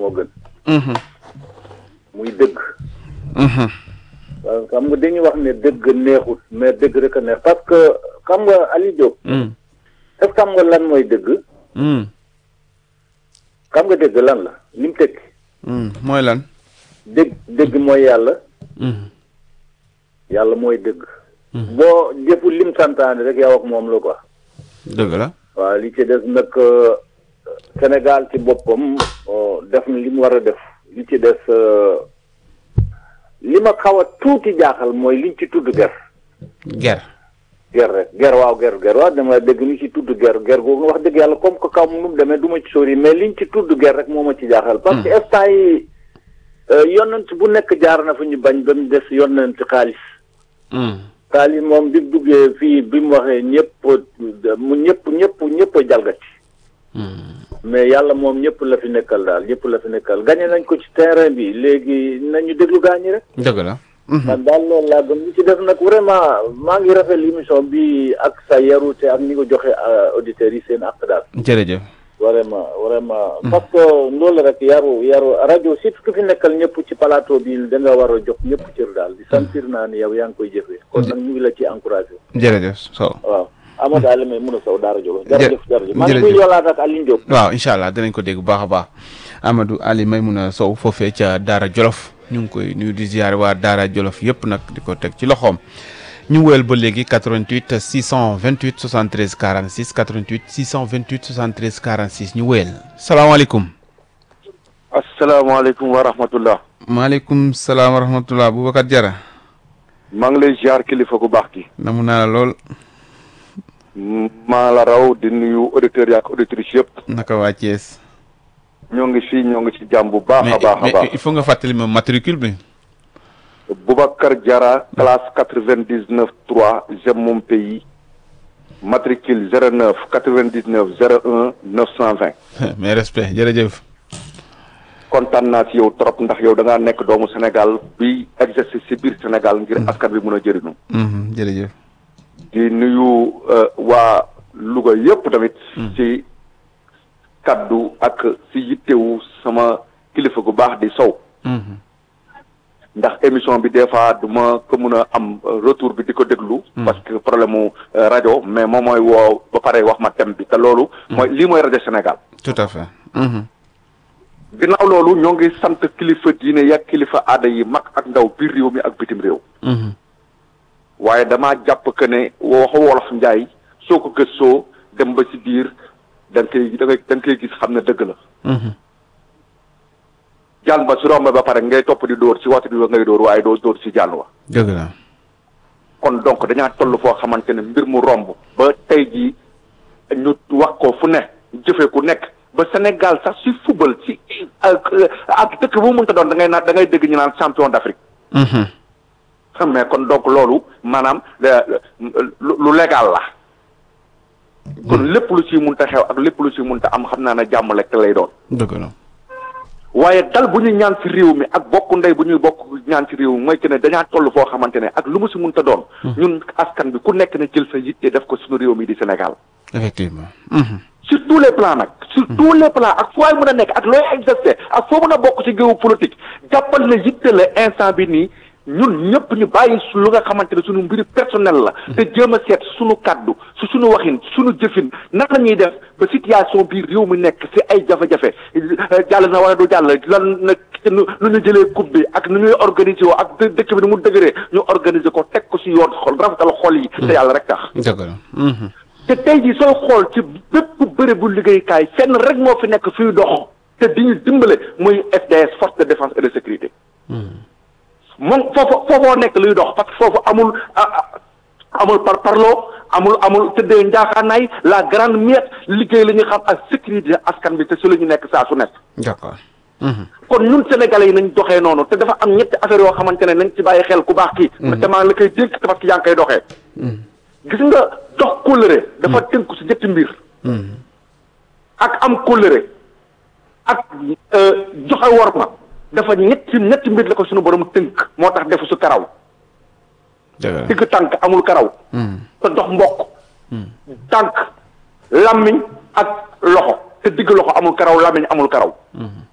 moo gën Mhm. muy dëgg Mhm. waaw xam nga dañuy wax ne dëgg neexut mais dëgg rek a neex parce que xam nga Aliou Diop Mm. est-ce que xam nga lan mooy dëgg Mm. xam nga dëgg lan la li mu tekki Mm. mooy lan. dëgg dëgg mooy yàlla Mm. yàlla mooy dëgg boo jëful lim santaane rek yow ak moom la quoi dëgg la. waaw li ci des nag euh, Sénégal ci boppam euh, def na li mu war a def li ci des euh, li ma xaw a tuuti jaaxal mooy liñ ci tudd ger ger. ger rek ger waaw ger ger waaw dama dégg ñu ci tudd ger ger googu wax dëgg yàlla comme que kaw nu mu demee du ma ci sori mais liñ ci tudd ger rek moo ma ci jaaxal parce que instant yi euh, yonent bu nekk jaar na fu ñu bañ ba mu des yonent xaalis Mm. xaalis moom bi mu duggee fii bi mu waxee ñëpp mu ñëpp ñëpp ñëpp a jalgati Mm. mais yàlla moom ñëpp la fi nekkal daal ñëpp la fi nekkal gagné nañ ko ci terrain bi léegi nañu déglu gaañi rek. dëgg la. Mhm. man daal loolu laa gëm li ci def nag vraiment maa ngi rafetlu émission bi ak sa yarute ak ni ko joxe auditeurs yi seen àq daal. jërëjëf. vraiment vraiment. parce que loolu rek yaru yaru rajo surtout ku fi nekkal ñëpp ci plateau bi da nga war a jox ñëpp cër daal di sentir naa ni yow yaa ngi koy jëfee. kon nag ñu ngi la ci encouragé. jërëjëf Sow. waaw Amadou Aliou may mun a saw Daara Jolof. jërëjëf jërëjëf man jërëjëf. kuy yoolaat ak Alioune Diop. waaw incha allah dinañ ko dégg bu baax a baax Amadou Ali Maymouna Sow foofee ca Daara Jolof ñu ngi koy nuyu di ziare waa Daara Jolof yëpp nag di ko teg ci loxoom ñu wéyal ba léegi 88 628 73 46 88 628 73 46 ñu wéyal salaamaaleykum. asalaamaaleykum wa rahmatullah maaleykum salaam wa rahmatulah Boubacar Diarra maa ngi lay ziar kilifa gu baax gi namu naa la lool maa la raw di nuyu auditeurs yi ak auditrices yëpp naka waa Thiès. ñoo ngi fii ñoo ngi ci jàmm bu baax mais a baax a mais baax il faut nga fàttali ma matricule bi. Boubacar Diarra classe quatre-vingt-dix-neuf trois j'aime mon pays matricule zéro neuf quatre-vingt-dix-neuf zéro un neuf cent vingt mais respect jërëjëf. kontaan naa ci yow trop ndax yow da ngaa nekk doomu Sénégal bi exercer ci biir Sénégal ngir askan bi mën a jëriñu Mhm, jërëjëf. di nuyu euh, waa Louga yëpp tamit ci kaddu ak ci yittewu sama kilifa gu baax di sow Mhm, ndax émission bi des fois du ma ko mën a am euh, retour bi di ko déglu parce que problème mu euh, rajo mais moom mooy woo ba pare wax ma thème bi te loolu mooy lii mooy rajo Sénégal tout à fait. Mhm, ginnaaw loolu ñoo ngi sant kilifa diine yak kilifa aada yi mag ak ndaw biir réew mi ak bitim réew mhm, waaye damaa jàpp que ne waxu wolof njaay soo ko gëstoo dem ba ci biir da nga koy da nga da nga koy gis xam ne dëgg la mhm. jaan ba su romb ba pare ngay topp di dóor ci waxtu bi ngay dóor waaye doo dóor ci jaan wa dëgg la. kon donc dañaa toll foo xamante ne mbir mu romb ba tey jii ñu wax ko fu ne jëfee ku nekk ba Sénégal sax ci football ci ak ak dëkk bu mu mënta doon da ngay naan da ngay dégg ñu naan champion d'Afrique Mhm, xam mais kon donc loolu maanaam le- lu lu légal la kon lépp lu ci munta xew ak lépp lu ci munta am xam naa ne jàmm lekk lay doon dëgg la. waaye dal bu ñu ñaan ci réew mi ak bokk ndey bu ñuy bokk ñaan ci réew mi mooy que ne dañaa toll foo xamante ne ak lu mu ci munta doon ñun askan bi ku nekk na jël sa yitte def ko suñu réew mi di Sénégal effectivement. Mhm, sur tous les plans nag sur tous les plans ak fooy mën a nekk ak looy exercer ak foo mën a bokk ci géewu politique jàppal na yitte la instant bi nii ñun ñëpp ñu bàyyi su lu nga xamante ne suñu mbiri personnel la te jéem a seet suñu kaddu su suñu waxin suñu jëfin naka la ñuy def ba situation biir réew mi nekk ci ay jafe-jafe jàll na wala du jàll lan nag nu nu ñu jëlee coupe bi ak nu ñuy organiser woo ak dë- dëkk bi ni mu dëgëree ñu organiser ko teg ko ci yoon xol rafetal xol yi te yàlla rek tax dëgg la. Mhm, te tey jii sooy xool ci bépp bëre bu liggéeykaay fenn rek moo fi nekk fiy dox te di ñu dimbale muy FDS force de défense et de sécurité moom foofu foofoo nekk luy dox parce que foofu amul ah, ah, amul par parloo amul amul tëddee njaaxaanaay la grande miette liggéey la ñu xam ak sécurité askan bi te su la ñu nekk saa su nekk d'accord. Mhm, kon ñun sénégalais yi nañ doxee noonu te dafa am ñetti affaire yoo xamante ne nañ ci bàyyi xel ku baax kii te maa la koy dénk te parce que yaa ngi koy doxee gis nga dox kóllëre dafa tënku si ñetti mbir mhm, ak am kóllëre ak euh, joxe worma dafa ñetti ñetti mbir la ko suñu borom tënk moo tax defu su karaw dëgg la. digg tànk amul karaw Mhm, te dox mbokk tànk làmmiñ ak loxo te digg loxo amul karaw làmmiñ amul karaw